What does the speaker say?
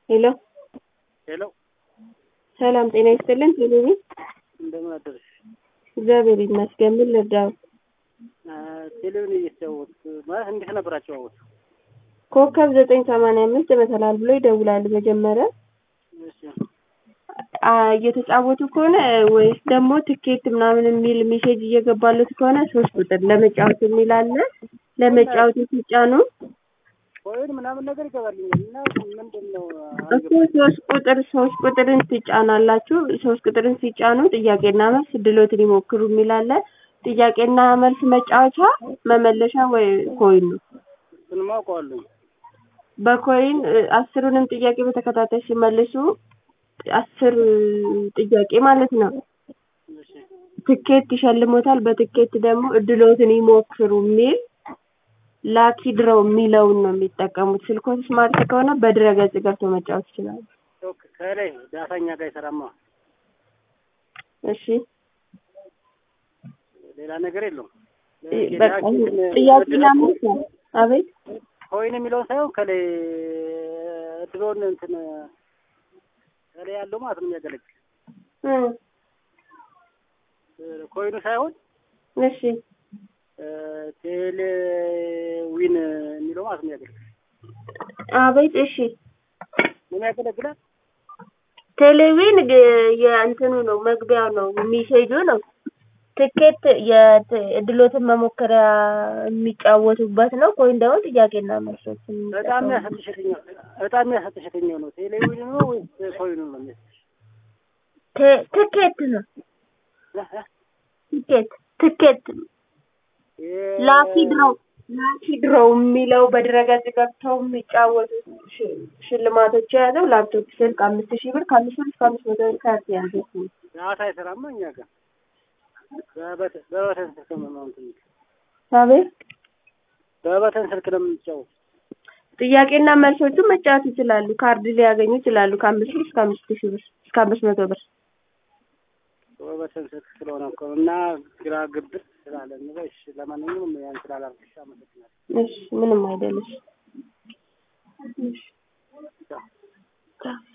ሄሎ ሄሎ ሰላም ጤና ይስጥልን ቴሌቪ እንደምን አደርሽ? እግዚአብሔር ይመስገን ምን ልርዳው ቴሌቪዥን እየተጫወት ማለት እንዴት ነበር አጨዋወት? ኮከብ ዘጠኝ ሰማንያ አምስት መሰላል ብሎ ይደውላሉ መጀመሪያ እሺ አ እየተጫወቱ ከሆነ ወይስ ደግሞ ትኬት ምናምን የሚል ሜሴጅ እየገባለት ከሆነ ሶስት ቁጥር ለመጫወት የሚል አለ ለመጫወት ሲጫኑ ኮይን ምናምን ነገር ይገባልኛል እና ምንድን ነው እኮ ሶስት ቁጥር ሶስት ቁጥርን ትጫናላችሁ ሶስት ቁጥርን ሲጫኑ ጥያቄና መልስ ድሎትን ይሞክሩ የሚል አለ ጥያቄና መልስ መጫወቻ መመለሻ ወይ ኮይን ነው እሱንማ አውቀዋለሁ። በኮይን እ አስሩንም ጥያቄ በተከታታይ ሲመልሱ አስር ጥያቄ ማለት ነው እሺ ትኬት ይሸልሞታል በትኬት ደግሞ እድሎትን ይሞክሩ የሚል ላኪ ድሮው የሚለውን ነው የሚጠቀሙት ስልኮን ስማርት ከሆነ በድረገጽ ገብቶ መጫወት ይችላሉ ኦኬ ከላይ ዳታኛ ጋር አይሰራማ እሺ ሌላ ነገር የለውም። በቃ ጥያቄና መልስ ነው አቤት ኮይን የሚለውን ሳይሆን ከላይ ድሮን እንትን ከላይ ያለው ማለት ነው የሚያገለግል እ ኮይኑ ሳይሆን እሺ ቴሌዊን የሚለው ማለት ነው የሚያገለግል አቤት እሺ ምን ያገለግላል? ቴሌቪዥን ግ- የእንትኑ ነው መግቢያው ነው ሚሴጁ ነው ትኬት የእድሎትን መሞከሪያ የሚጫወቱበት ነው ኮይን ደግሞ ጥያቄና መልሶች በጣም የሚያሰጥሽ የትኛው በጣም የሚያሰጥሽ የትኛው ነው? ቴሌዊን ነው ወይስ ኮይኑ ነው የሚያሰጥሽ? ቴ- ትኬት ነው ትኬት ትኬት የ- ላኪ ድሮው ላኪ ድሮው የሚለው በድረገጽ ገብተው የሚጫወቱት ሽ- ሽልማቶች የያዘው ላፕቶፕ ስልክ አምስት ሺህ ብር ከአምስት ብር እስከ አምስት መቶ ብር ካርድ የያዘው ነው። ዳታ አይሰራማ እኛ ጋር በበተ- በበተን ስልክ ነው ነው እንትን አቤት በበተን ስልክ ነው የምንጫወት። ጥያቄና መልሶቹን መጫወት ይችላሉ። ካርድ ሊያገኙ ይችላሉ። ከአምስት ሺህ እስከ አምስት ሺህ ብር እስከ አምስት መቶ ብር። በበተን ስልክ ስለሆነ እኮ ነው እና ግራ ግብት ስላለ ነው። እሺ ለማንኛውም ያን ስላላልኩሽ አመሰግናለሁ። እሺ ምንም አይደለሽ። እሺ ቻው። ቻው።